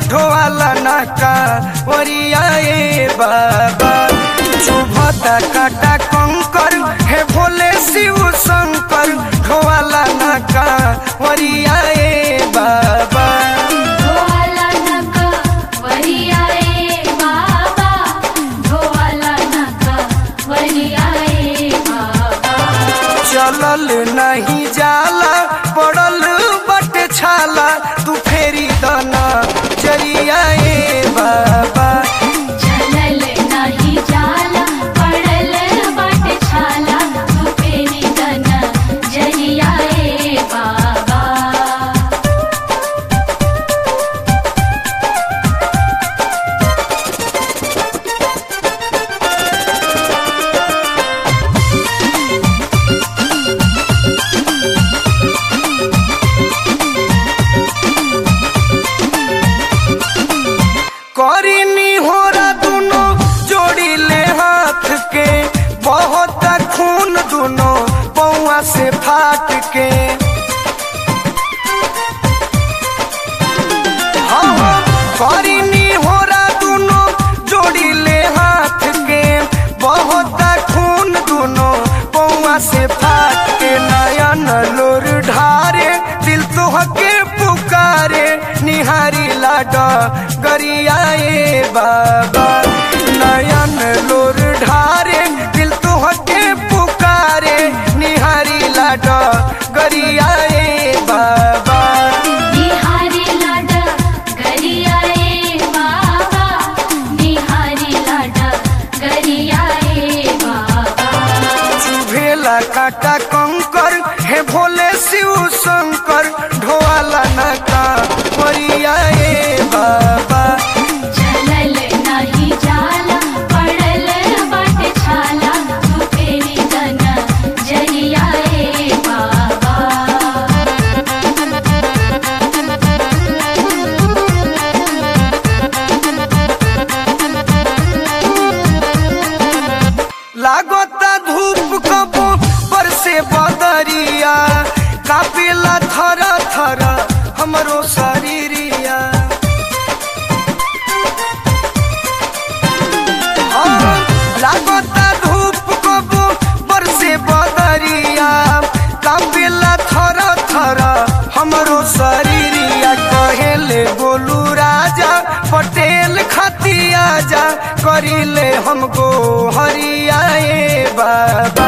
ढोवाला नाका ओरियाए बाबा चुभता काटा कंकर हे भोले शिव शंकर ढोवाला नाका ओरियाए बाबा ढोवाला नका वरियाए बाबा ढोवाला नका वरियाए बाबा चलल नहीं जाला पड़ल बट छाला तू फेरी दना चरियाए बाबा चलल नाही जाला पडल बाट छाला तू फेरी दन जरियाए बाबा करीनी होरा दुनो जोड़ी ले हाथ के बहुत खून दुनो पौआ से फाट के हाँ, हाँ, करीनी होरा दुनो जोड़ी ले हाथ के बहुत खून दुनो पौआ से फाट के नयन लोर ढारे दिल तो के पुकारे निहारी लाडा गरियाए बाबा नयन लोर ढारे दिल तो के पुकारे निहारी लाडा गरियाए बाबा निहारी लाडा गरियाए बाबा निहारी लाडा गरियाए बाबा चुभेला काटा कंकर हे भोले शिव शंकर ढोवाला नाका परियाए बाबा चलल नाही जाला पडल बाट छाला तू फेरी दन जरियाए बाबा लागता धूप कबो पर से बदरिया कापेला थर थर हमरो शरीरिया हाँ, लागता धूप कबो पर से बदरिया कापेला थर थर हमरो शरीरिया कहेले गोलू राजा पटेल खतिया जा करिले हमको हरियाए बाबा